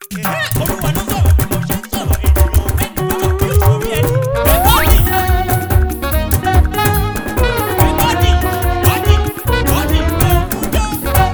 Olúwa ló sọ̀rọ̀ bí mo ṣe ń sọ̀rọ̀ ènìyàn bẹ́ẹ̀ ni bàbá bí orí ẹni. Bẹ́ẹ̀ni. Bẹ́ẹ̀ni. Bọ́dì. Bọ́dì. Òkúdó.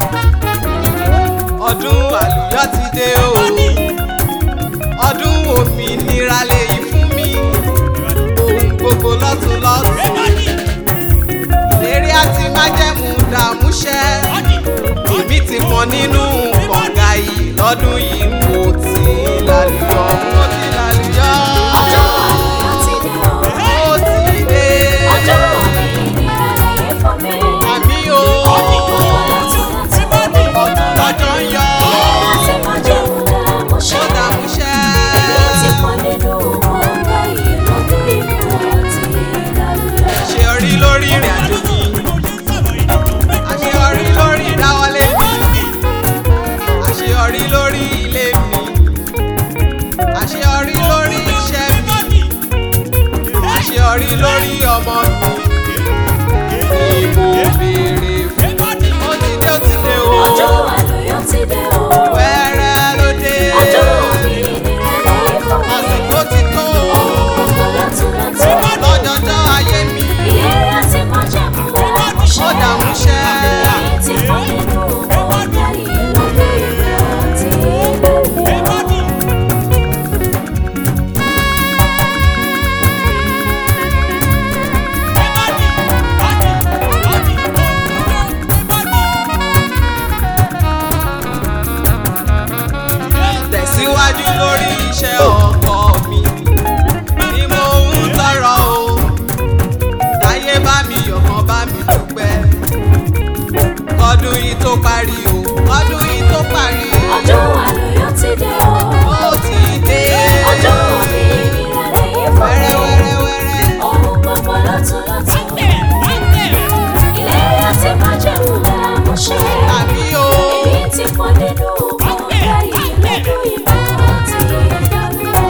ọdún àlùyọ ti dé o Bọ́dì. ọdún òmìnira lèyí fún mi ohun gbogbo lọ́tún lọ́tún Bẹ́ẹ̀ni. ìlérí àti májẹ̀mú dààmúṣẹ́ Bọ́dì. èmi ti pọn nínú kọ̀ǹga yìí lọ́dún yìí mo ti lálùyọ mo ti lálùyọ ọjọ́ àlùyọ ti dé o. mo ti dé ọjọ́ òmìnira lẹ́yìn fún mi. àmì o Gbogbo lọ́tún lọ́tún. Bọ́dì. ọdún lọ́jọ́ ń yọ Láti máa jẹun dààmú ṣe. ó dààmúṣẹ́. Èmi ti pọn nínú kọ̀ǹga yìí lọ́dún ìmọ̀ àti ìdálúyọ. àṣeyọrí lórí ìrìn àjò mi àṣeyọrí lórí ìdáwọlé mi àṣeyọrí lórí ilé mi àṣeyọrí lórí iṣẹ́ mi àṣeyọrí lórí ọmọ mi ni mo béèrè fún ó ti dé ó ti dé o Ọjọ́ àlùyọ ti dé o. wẹ́rẹ́ ló dé Ọjọ́ òmìnira lẹ́yìn fún mi. àsìkò ti tó Gbogbo lọ́tún lọ́tún. lọ́jọ́jọ́ ayé mi Ìlérí àti májẹ̀mú dààmú ṣe. ó dààmúṣẹ́. Èmi ti pọn nínú kọ̀ǹga yìí lọ́dún ìmọ̀ àti ìdálúyọ. tẹ̀síwájú lórí iṣẹ́ ọkọ mi ni mo ń tọrọ o láyé bá mi yọ̀kan bá mi dúpẹ́ kọdún yìí tó parí o kọdún yìí tó parí Ọjọ́ àlùyọ ti dé o. ó ti dé Ọjọ́ òmìnira lẹ́yìn fún mi. wẹ́rẹ́wẹ́rẹ́wẹ́rẹ́ Ohun gbogbo lọ́tún lọ́tún. Ìlérí àti májẹ̀mú dààmú ṣe. àbí o Èmi ti pọn nínú kọ̀ǹga yìí lọ́dún ìmọ̀ àti ìdálúyọ.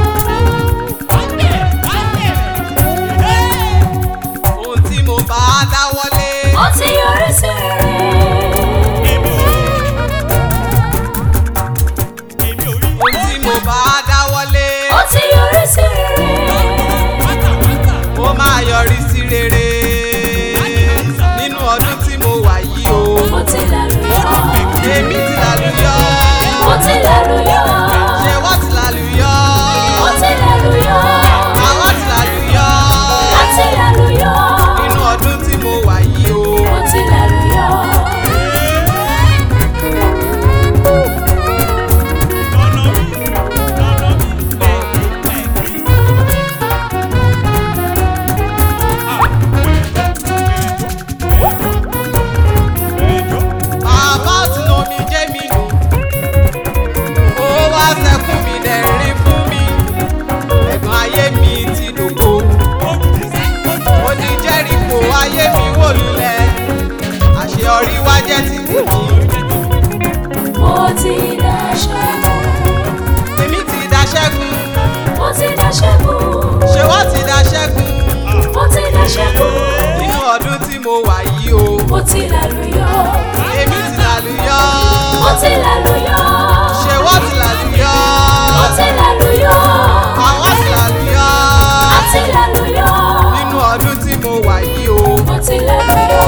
ohun tí mo bá dáwọ́lé Ó ti yọrí sí rere. ohun tí mo bá dáwọ́lé Ó ti yọrí sí rere. ó máa yọrí sí rere nínú ọdún tí mo wà yìí o Mo ti lálùyọ. èmi ti lálùyọ Mo ti lálùyọ. ṣé wọ́n ti lálùyọ Mo ti lálùyọ. àwọn ti lálùyọ A ti lálùyọ. nínú ọdún tí mo wà yìí o Mo ti lálùyọ. bàbá tí omi jẹ́ mi nù ó wá sẹ́kún mi dẹ̀rín fún mi ẹ̀gbọ́n ayé mi ti dògbò ó ní jẹ́rìkò ayé mi wò lulẹ̀ àṣeyọrí wá jẹ́ ti tèmi Mo ti dáṣẹ́gun. èmi ti daṣẹ́gun Mo ti dáṣẹ́gun. ṣé wọ́n ti daṣẹ́gun Mo ti dáṣẹ́gun. nínú ọdún tí mo wà yìí o Mo ti lálùyọ. èmi ti lálùyọ Mo ti lálùyọ. ṣé wọ́n ti lálùyọ Mo ti lálùyọ. àwọn ti lálùyọ A ti lálùyọ. nínú ọdún tí mo wà yìí o. Mo ti lálùyọ.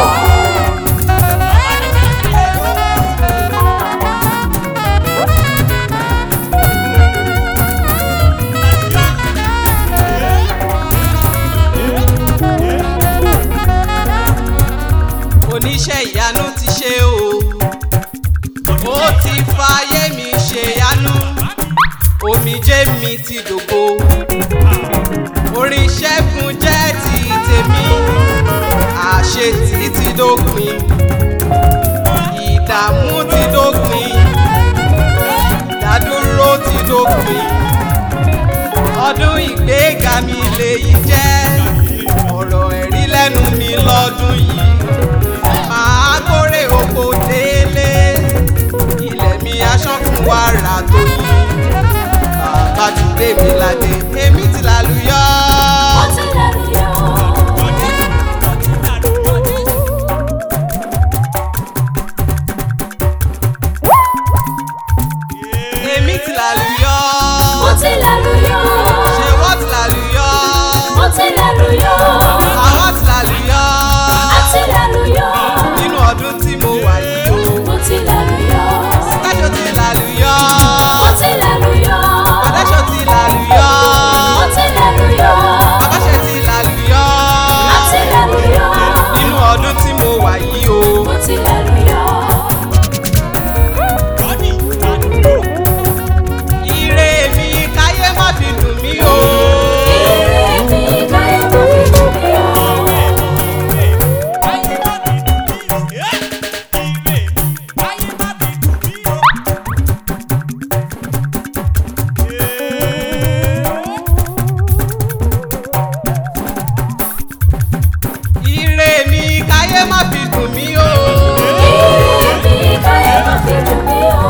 oníṣẹ́ ìyanu ti ṣe o ó ti fàyè mi ṣe ìyanu omijé mi ti dògbò orin ṣẹ́gun jẹ́ ti tèmi àṣetì ti dópin ìdààmú ti dópin ìdádúró ti dópin ọdún ìgbéga mi lèyí jẹ́ ọ̀rọ̀ ẹ̀rí lẹ́nu mi lọ́dún yìí máa kórè oko délé ilẹ̀ mi aṣọ́kùn wàrà tó yí bàbá ti dé mi ládé èmi ti lálùyọ. Mo ti lálùyọ. èmi ti làlùyọ mo ti lálùyọ ṣé wọ́n ti làlùyọ mo ti lálùyọ àwọn ti làlùyọ àti lálùyọ nínú ọdún tí mo wà yìí o mo ti lálùyọ tájọ ti làlùyọ mo ti lálùyọ adájọ ti làlùyọ mo ti lálùyọ báṣẹ ti làlùyọ àti lálùyọ nínú ọdún tí mo wà yìí o. mo ti lálùyọ. ire mi káyé má fi dùn mí o. Ire mi káyé má fi dùn mí o. ire mi káyé má fi dùn mí o. Ire mi káyé má fi dùn mí o.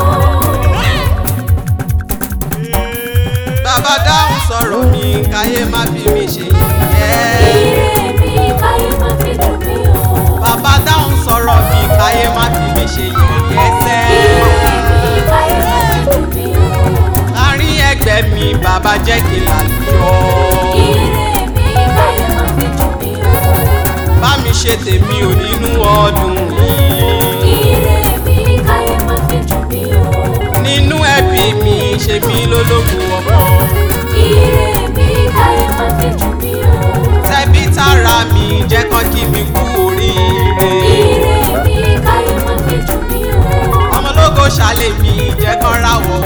bàbá dáhùn sọ̀rọ̀ mi káyé má fi mi ṣe yẹ̀yẹ́. Ire mi káyé má fi dùn mí o. bàbá dáhùn sọ̀rọ̀ mi káyé má fi mi ṣe yẹ̀yẹ́ sẹ́. Ire mi káyé má fi dùn mí o. láàrin ẹgbẹ́ mi bàbá jẹ́ kí n lálùyọ. Ire mi káyé má fi dùn mí o. bá mi ṣe tèmi ò nínú ọdún yìí. Ire mi káyé má fi dùn mí o. nínú ẹbí mi ṣe mí lólógun ọmọ. Ire mi káyé má fi dùn mí o. tẹbí tára mi jẹ́ kán kí mi kú oríire. Ire mi káyé má fi dùn mí o. ọmọlógo ṣàlẹ̀ mi jẹ́ kán ráwọ̀